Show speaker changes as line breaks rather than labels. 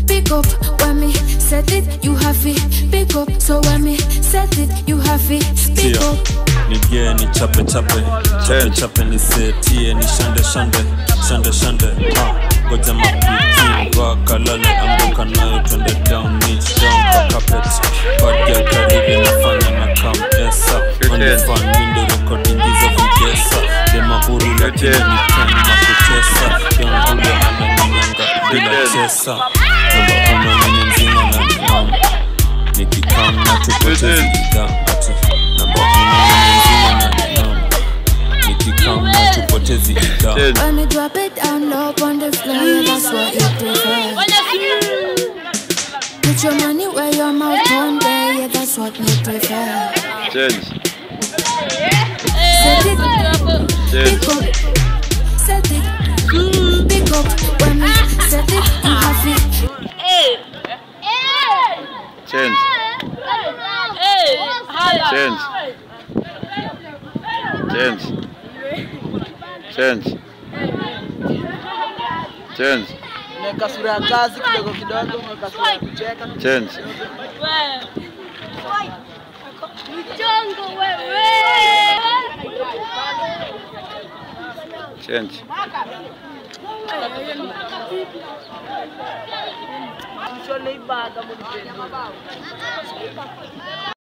pick up. When me set it, you have it, pick up. So when me set it, you have it, pick
Tia.
up.
nigie ni chape chape chape chape nisetie ni shande shande shande shande ha goja mapiti wakalale ambuka nayo twende down niche down kwa carpet bad girl karibu nafanya na kam esa onifan windo recording hizo vigesa dema uru lakini ni ten na kutesa yongulo ananinyanga bila chesa namba uno mwenye mzima na ninam nikikam na tupotezi bidhaa ati namba uno mwenye mzima na ninam nikikam na tupotezi bidhaa
When me drop it down low on the floor, yeah, that's what you prefer. Put your money where your mouth on there, yeah, that's what me prefer.
Change.
Set it, pick up, set it, pick up. When me set it, you have it.
Change. Change. Change. Change. Change.
Mweka sura ya kazi kidogo kidogo, mweka sura ya kucheka.
Change.
Mchongo wewe.
Change.
Mshone ibaga munipende.